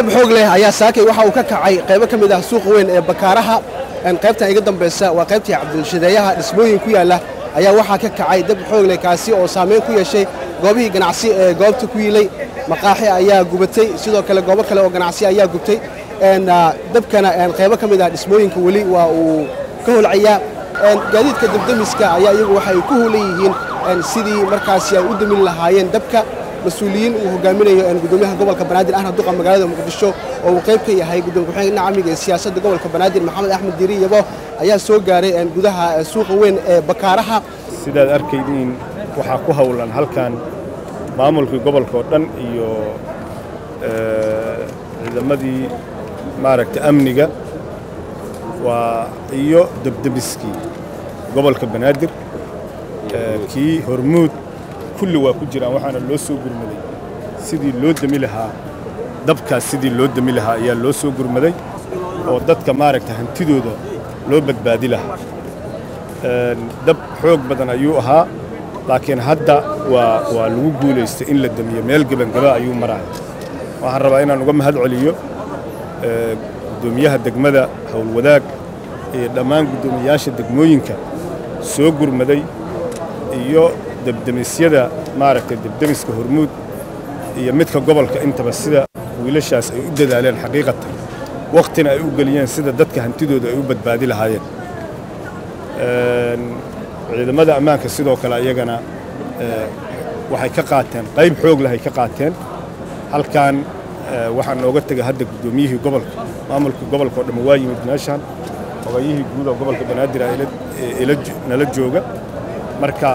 dab xoog leh ayaa saakay waxa uu ka kacay qaybo ka mid ah suuqa weyn ee bakaaraha qaybtan iga dambaysa waa qaybtii cabdilshadeeyaha dhismooyin ku yaalla ayaa waxaa ka kacay dab xoog leh kaasi oo saamayn ku yeeshay goobihii ganacsi ee goobta ku yiilay maqaaxi ayaa gubatay sidoo kale goobo kale oo ganacsi ayaa gubtay dabkana qaybo ka mid ah dhismooyinka weli waa uu ka holcayaa gaadiidka dabdemiska ayaa iyagu waxay ku hulan yihiin sidii markaasi ay u damin lahaayeen dabka mas-uuliyiin uu hogaaminayo gudoomiyaha gobolka banaadir ahna duqa magaalada muqdisho oo uu qayb ka yahay gudoomiye ku-xigeenka dhinaca amniga ee siyaasadda gobolka banaadir maxamed axmed diiri yabo ayaa soo gaaray gudaha suuqa weyn ee bakaaraha sidaad arkaydiin waxaa ku howlan halkan maamulkii gobolka oo dhan iyo ciidamadii maaragta amniga waa iyo debdemiskii gobolka banaadir kii hormuud kulli waa ku jiraan waxaana loo soo gurmaday sidii loo demi lahaa dabkaas sidii loo demi lahaa ayaa loo soo gurmaday oo dadka maaragta hantidooda loo badbaadi lahaa dab xoog badan ayuu ahaa laakiin hadda waa waa lagu guulaystay in la demiyo meel gebangaba ayuu maraya waxaan rabaa inaan uga mahad celiyo guddoomiyaha degmada howlwadaag iyo dhammaan guddoomiyayaasha degmooyinka soo gurmaday iyo debdemisyada maaragtay debdemiska hormuud iyo midka gobolka intaba sida wiilashaas ay u dadaaleen xaqiiqatan wakhtina ay u geliyeen sida dadka hantidooda ay u badbaadi lahaayeen ciidamada ammaanka sidoo kale ayagana waxay ka qaateen qayb xoog leh ay ka qaateen halkan waxaa nooga tegay hadda guddoomiyihii gobolka maamulkii gobolka oo dhamma waa yimid meeshaan ogayihii guud oo gobolka banaadir nala jooga marka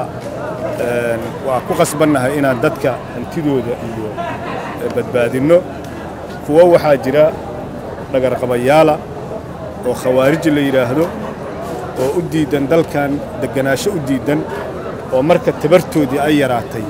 waa ku qasbannahay inaan dadka hantidooda iyo badbaadinno kuwo waxaa jira dhagarqabayaala oo khawaariji la yidhaahdo oo u diiddan dalkan degganaasho u diiddan oo marka tabartoodii ay yaraatay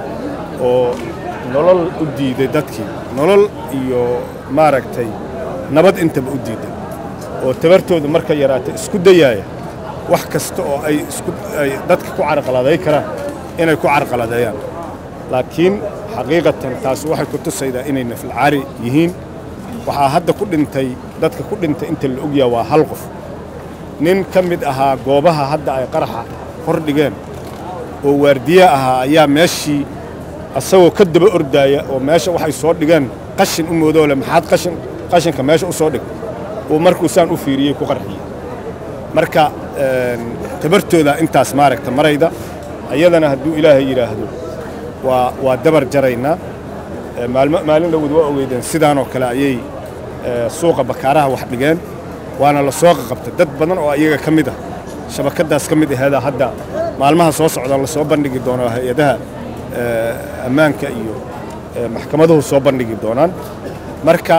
oo nolol u diiday dadkii nolol iyo maaragtay nabad intaba u diiddan oo tabartooda marka yaraatay isku dayaaya wax kasta oo ay ay dadka ku carqaladay karaan inay ku carqaladeeyaan laakiin xaqiiqatan taas waxay ku tusaydaa inay nafilcaari yihiin waxaa hadda ku dhintay dadka ku dhintay inta la ogyaha waa hal qof nin ka mid ahaa goobaha hadda ay qaraxa hor dhigeen oo waardiye ahaa ayaa meeshii asagoo ka daba ordaaya oo meesha waxay soo dhigeen qashin u moodoole maxaad qashin qashinka meesha u soo dhig uu markuu saan u fiiriyey ku qarxiyey marka tabartooda intaas maaragta marayda ayadana hadduu ilaahay yidhaahdo waa waa dabar jaraynaa maalmo maalin dhowod waa ogeydeen sidaanoo kale ayay suuqa bakaaraha wax dhigeen waana la soo qaqabtay dad badan oo iyaga ka mid ah shabakaddaas ka mid aheeda hadda maalmaha soo socda la soo bandhigi doono hay-adaha ammaanka iyo maxkamaduhu soo bandhigi doonaan marka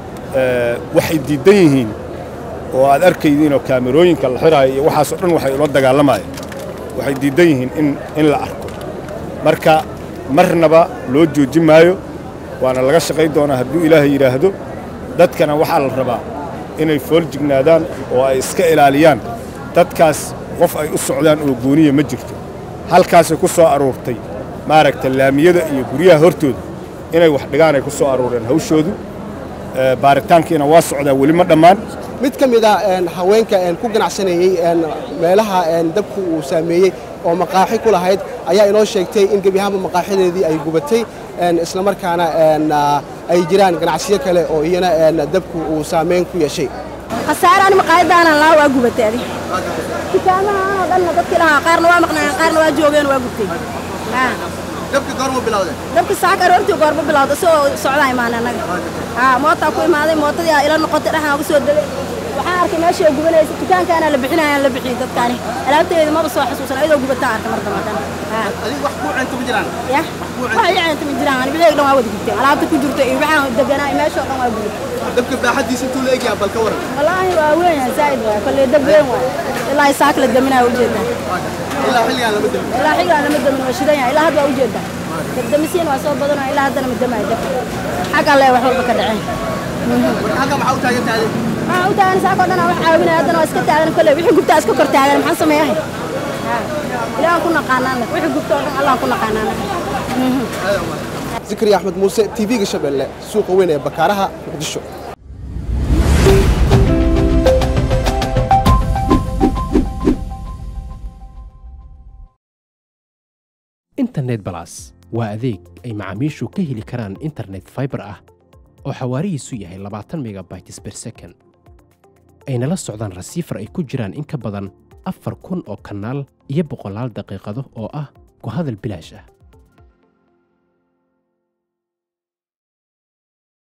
waxay diiddan yihiin oo aad arkaydiinoo kaamirooyinka la xiraayo iyo waxaasoo dhan waxay ula dagaalamayeen waxay diiddan yihiin in in la arko marka marnaba loo joojin maayo waana laga shaqayn doonaa hadduu ilaahay yidhaahdo dadkana waxaa la rabaa inay fool jignaadaan oo ay iska ilaaliyaan dadkaas qof ay u socdaan oo gooniya ma jirto halkaasay ku soo aruurtay maaragta laamiyada iyo guryaha hortooda inay wax dhigaan ay ku soo aruureen hawshoodu baaritaankiina waa socdaa weli ma dhammaan mid ka mid a haweenka ku ganacsanayey meelaha dabku uu saameeyey oo maqaaxi ku lahayd ayaa inoo sheegtay in gebi ahaanba maqaaxideedii ay gubatay islamarkaana ay jiraan ganacsiyo kale oo iyana dabku uu saamayn ku yeeshay khasaaraan maqaayadaanan laa waa gubatay adi dukaamahaan oo dhanna dadkii lahaa qaarna waa maqnaayeen qaarna waa joogeen waa gubtay dabka goorma bilowday dabki saaka aroortii goorma bilowda soo socdaa imaanay annaga haa mootaa ku imaaday mootadii aa ila noqotay dhexaan uga soo degay waxaan arkay meesha ay gubanaysa dukaankaana la bixinayaan la bixiyey dadkaani alaabteeda maba soo xasuusan ayadoo gubataan arkay mar dambadan adiga wax kuu cento ma jiraan ya wax ii ceenta ma jiraan bixiyey dhan waa wada gubtay alaabta ku jirta iyo waxaan deganaa meeshoo dhan waa gubay dabka baaxadiisa intuu la egyaha bal ka waran wallaahi waa weyn yahay zaa'id waay kolley dab weyn waay ilaa saak la daminaya ujeedaa ilaa xilligaan lama damin ilaa xilligaan lama damin waa shidan yahay ilaa hadda waa ujeedaa dabdamisiin waa soo badanoo ilaa haddana ma damaayo dabka xagga lee wax walba ka dhaceen halka maxaa u taagan tahay waxaan u taagan saakoo dhan aan wax caawinaya haddana waa iska taagan kolley wixii gubtaa iska kor taagan maxaan sameeyahay ilaahan ku naqaanaan wixii gubta oo dhan allaan ku naqaanaan zikriya axmed muuse tv-ga shabeelle suuqa weyn ee bakaaraha muqdisho internet balas waa adeeg ay macaamiishu ka heli karaan internet fiber ah oo xawaarihiisu yahay labaatan megabytes per second ayna la socdaan rasiifar ay ku jiraan in ka badan afar kun oo kanaal iyo boqolaal daqiiqado oo ah ku hadal bilaash ah